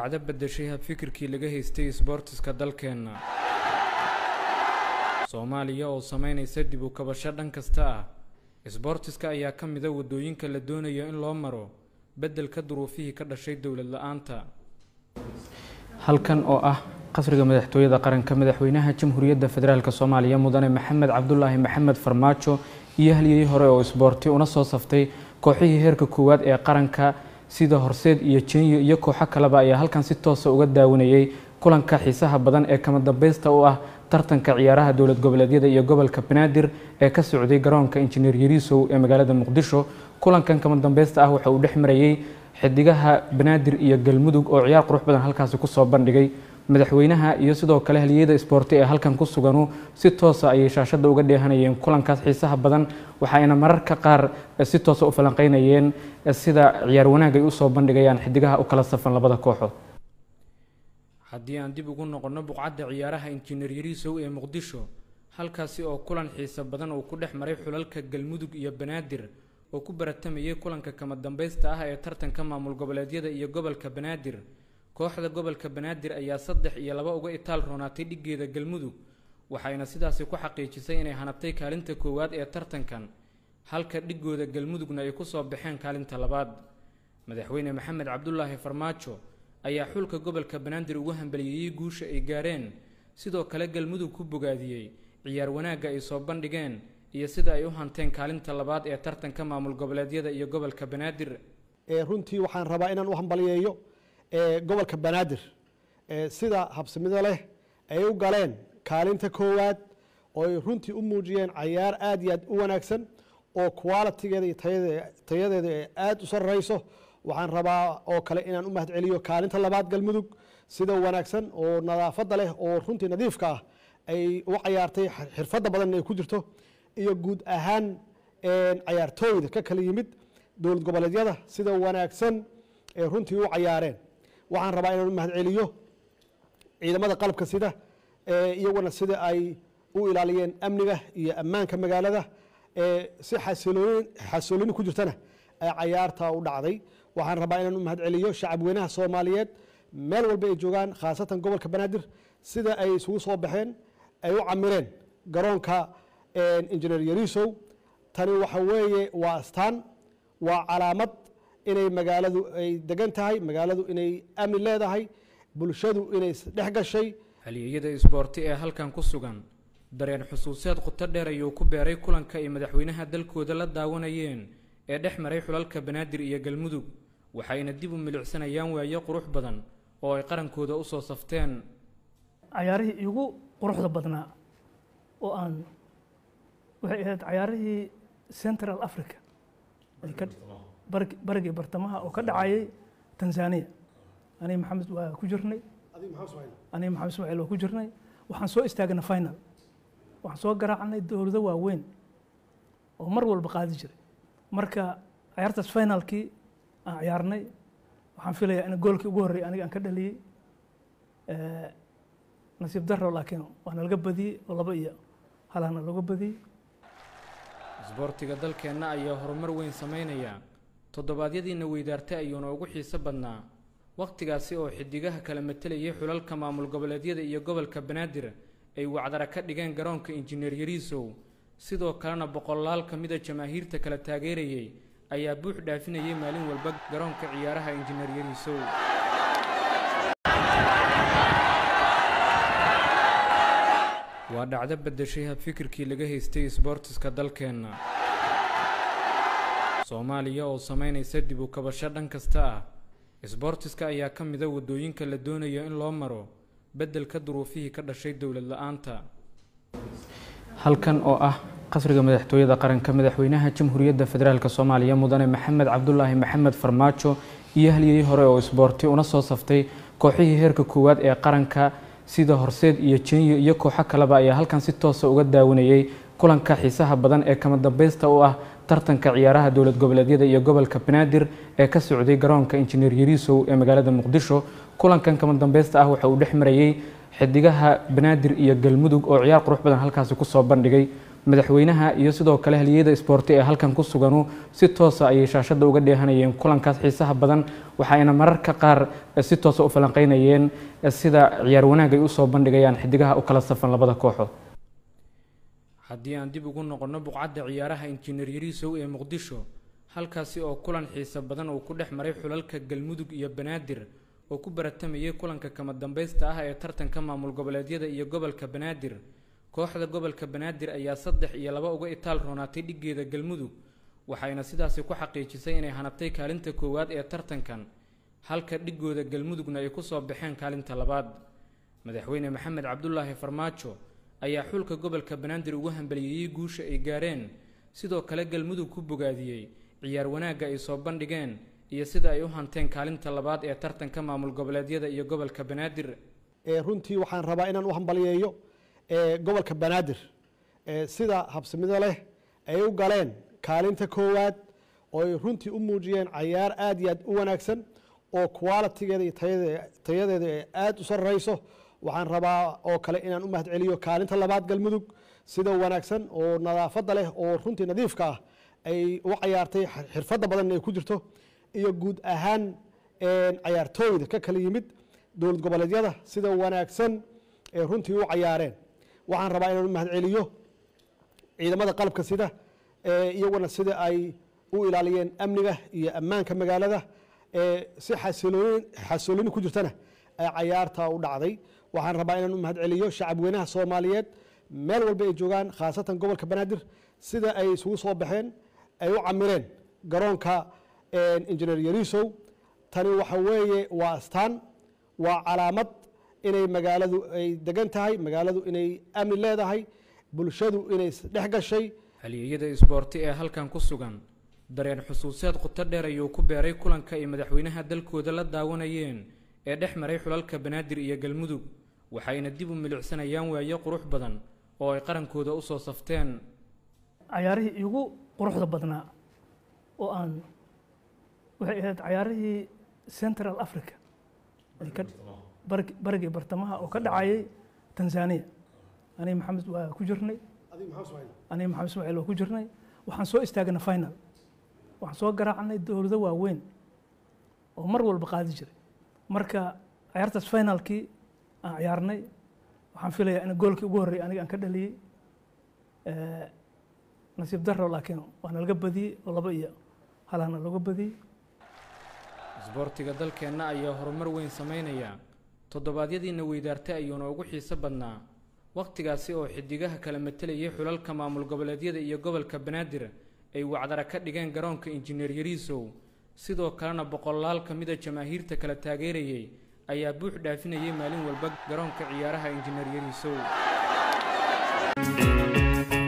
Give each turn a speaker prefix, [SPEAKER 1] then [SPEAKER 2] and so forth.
[SPEAKER 1] dhacdo bedeshay habfikirkii laga haystay isboortiska dalkeenna soomaaliya oo sameynaysa dib u kabasho dhan kasta ah isboortiska ayaa ka mida waddooyinka la doonayo in loo maro beddelka duruufihii ka dhashay dowlad la-aanta halkan oo ah qasriga madaxtooyada qaranka madaxweynaha jamhuuriyadda federaalk soomaaliya mudane maxamed cabdulaahi maxamed farmaajo iyo halyey hore oo isboorti una soo saftay kooxihii heerka koowaad ee qaranka sida horseed iyo jenyo iyo kooxo kaleba ayaa halkan si toosa uga daawanayay kulanka xiisaha badan ee kama dambaysta u ah tartanka ciyaaraha dowlad goboleedyada iyo gobolka banaadir ee ka socday garoonka injineer yariisow ee magaalada muqdisho kulankan kama dambaysta ah waxa uu dhex marayay xidigaha banaadir iyo galmudug oo ciyaar qurux badan halkaasi kusoo bandhigay madaxweynaha iyo sidoo kale haliyeyada isboorti ee halkan ku suganu si toosa ayay shaashada uga dheehanayeen kulankaas xiisaha badan waxayna mararka qaar si toosa u falanqeynayeen sida ciyaar wanaag ay usoo bandhigayaan xidigaha u kala safan labada kooxood haddii aan dib ugu noqonno buqcadda ciyaaraha injineer yariisow ee muqdisho halkaasi oo kulan xiiso badan uu ku dhex maray xulalka galmudug iyo banaadir oo ku baratamayay kulanka kama dambaysta ah ee tartanka maamul goboleedyada iyo gobolka banaadir kooxda gobolka banaadir ayaa saddex iyo laba uga itaal roonaatay dhiggeeda galmudug waxayna sidaasi ku xaqiijisay inay hanabtay kaalinta koowaad ee tartankan halka dhigooda galmudugna ay kusoo baxeen kaalinta labaad madaxweyne maxamed cabdulaahi farmaajo ayaa xulka gobolka banaadir ugu hambaliyeeyey guusha ay gaareen sidoo kale galmudug ku bogaadiyey ciyaar wanaagga ay soo bandhigeen iyo sida ay u hanteen kaalinta labaad ee tartanka maamul goboleedyada iyo gobolka banaadir
[SPEAKER 2] runtii waxaan rabaa inaan u hambaliyeeyo gobolka banaadir sida habsimido leh ay u galeen kaalinta koowaad oo ay runtii u muujiyeen cayaar aad iyo aad u wanaagsan oo qualitigeeda iyo tayadeeda ee aad u sarreyso waxaan rabaa oo kale inaan u mahad celiyo kaalinta labaad galmudug sida wanaagsan oo nadaafadda leh oo runtii nadiifka ah ay u cayaartay xirfadda badan ay ku jirto iyo guud ahaan cayaartooyda ka kala yimid dowlad goboleedyada sida wanaagsan ee runtii u cayaareen waxaan rabaa inaan u mahad celiyo ciidamada qalabka sida iyaguna sida ay u ilaaliyeen amniga iyo ammaanka magaalada si xasoolini ku jirtana cayaarta u dhacday waxaan rabaa inaan u mahad celiyo shacab weynaha soomaaliyeed meel walba ay joogaan khaasatan gobolka banaadir sida ay isugu soo baxeen ay u camireen garoonka injineer yariisow tani waxa weeye waa astaan waa calaamad inay magaaladu ay degan tahay magaaladu inay amni leedahay bulshadu inay dhex gashay
[SPEAKER 1] halyeeyada isboorti ee halkan ku sugan dareen xusuuseed quto dheer ayuu ku beeray kulanka ay madaxweynaha dalkooda la daawanayeen ee dhex maray xulalka banaadir iyo galmudug waxayna dib u milicsanayaan waayo qurux badan oo ay qarankooda usoo safteen
[SPEAKER 3] cayaarihii igu quruxda badnaa oo aan waxay ahayd cayaarihii central africa barigii bartamaha oo ka dhacayay tanzania aniga maxamed waa ku jirnay aniga maxamed ismaaciil waa ku jirnay waxaan soo istaagnay final waxaan soo garaacnay dowlado waaweyn oo mar walba qaadi jiray marka ciyaartaas finalkii aan ciyaarnay waxaan filayaa in goolkii ugu horreeyay aniga aan ka dhaliyey nasiib daro laakiin waa nalaga badiyey oo laba iyo halana looga badiyey
[SPEAKER 1] isboortiga dalkeenna ayaa horumar weyn sameynaya toddobaadyadiina weydaartay ayuuna ugu xiiso badnaa wakhtigaasi oo xidigaha kala matelayay xulalka maamul goboleedyada iyo gobolka banaadir ay wacdara ka dhigeen garoonka injineer yariisow sidoo kalena boqolaal ka mida jamaahiirta kala taageerayay ayaa buux dhaafinayay maalin walba garoonka ciyaaraha injineer yariisow waa dhacdo bedeshay habfikirkii laga haystay isboortiska dalkeenna soomaaliya oo sameynaysa dib u kabasho dhan kasta ah isboortiska ayaa ka mida waddooyinka la doonayo in loo maro beddelka duruufihii ka dhashay dowlad la-aanta halkan oo ah qasriga madaxtooyada qaranka madaxweynaha jamhuuriyadda federaalk soomaaliya mudane maxamed cabdulaahi maxamed farmaajo iyo halyey hore oo isboorti una soo saftay kooxihii heerka koowaad ee qaranka sida horseed iyo jenyo iyo kooxo kaleba ayaa halkan si toosa uga daawanayay kulanka xiisaha badan ee kama dambaysta u ah tartanka ciyaaraha dowlad goboleedyada iyo gobolka banaadir ee ka socday garoonka injineer yariisow ee magaalada muqdisho kulankan kama dambaysta ah waxa uu dhex marayay xidigaha banaadir iyo galmudug oo ciyaar qurux badan halkaasi kusoo bandhigay madaxweynaha iyo sidoo kale haliyada isboorti ee halkan ku suganu si toosa ayay shaashadda uga dheehanayeen kulankaas xiisaha badan waxayna mararka qaar si toosa u falanqeynayeen sida ciyaar wanaag ay usoo bandhigayaan xidigaha u kala safan labada kooxood haddii aan dib ugu noqonno buqcadda ciyaaraha injineer yariisow ee muqdisho halkaasi oo kulan xiiso badan uu ku dhex maray xulalka galmudug iyo banaadir oo ku baratamayay kulanka kama dambaysta ah ee tartanka maamul goboleedyada iyo gobolka banaadir kooxda gobolka banaadir ayaa saddex iyo laba uga itaal roonaatay dhiggeeda galmudug waxayna sidaasi ku xaqiijisay inay hanabtay kaalinta koowaad ee tartankan halka dhigooda galmudugna ay kusoo baxeen kaalinta labaad madaxweyne maxamed cabdulaahi farmaajo ayaa xulka gobolka banaadir ugu hambaliyeeyey guusha ay gaareen sidoo kale galmudug ku bogaadiyey ciyaar wanaagga ay soo bandhigeen iyo sida ay u hanteen kaalinta labaad ee tartanka maamul goboleedyada iyo gobolka banaadir
[SPEAKER 2] runtii waxaan rabaa inaan u hambaliyeeyo gobolka banaadir sida habsimido leh ay u galeen kaalinta koowaad oo ay runtii u muujiyeen cayaar aad iyo aad u wanaagsan oo qualitigeeda iyo tayadeeda ee aada u sarreyso waxaan rabaa oo kale inaan u mahad celiyo kaalinta labaad galmudug sida wanaagsan oo nadaafadda leh oo runtii nadiifka ah ay u cayaartay xirfadda badan ay ku jirto iyo guud ahaan cayaartooyda ka kala yimid dowlad goboleedyada sida wanaagsan ee runtii u cayaareen waxaan rabaa inaan u mahad celiyo ciidamada qalabka sida iyaguna sida ay u ilaaliyeen amniga iyo ammaanka magaalada si xasilooni ku jirtana ay cayaarta u dhacday waxaan rabaa inaan u mahad celiyo shacab weynaha soomaaliyeed meel walba ay joogaan khaasatan gobolka banaadir sida ay isugu soo baxeen ay u camireen garoonka injineer yariisow tani waxa weeye waa astaan waa calaamad inay magaaladu ay degan tahay magaaladu inay amni leedahay bulshadu inay dhex gashay
[SPEAKER 1] halyeeyada isboorti ee halkan ku sugan dareen xusuuseed quto dheer ayuu ku beeray kulanka ay madaxweynaha dalkooda la daawanayeen ee dhex maray xulalka banaadir iyo galmudug waxayna dib u milicsanayaan waayo qurux badan oo ay qarankooda usoo safteen
[SPEAKER 3] cayaarihii igu quruxda badnaa oo aan waxay ahayd cayaarihii central africa barigii bartamaha oo ka dhacayay tanzania aniga maxamed waa ku jirnay aniga maxamed ismaaciil waa ku jirnay waxaan soo istaagnay final waxaan soo garaacnay dowlado waaweyn oo mar walba qaadi jiray marka cayaartaas finalkii aan ciyaarnay waxaan filayaa in goolkii ugu horreeyay aniga aan ka dhaliyey nasiib daro laakiin waana laga badiyey oo laba iyo halana looga badiyey
[SPEAKER 1] isboortiga dalkeenna ayaa horumar weyn sameynaya toddobaadyadiina weydaartay ayuuna ugu xiiso badnaa wakhtigaasi oo xidigaha kala matalayay xulalka maamul goboleedyada iyo gobolka banaadir ay wacdara ka dhigeen garoonka injineer yariisow sidoo kalena boqolaal ka mida jamaahiirta kala taageerayay ayaa buux dhaafinayay maalin walba garoonka ciyaaraha injineer yariisow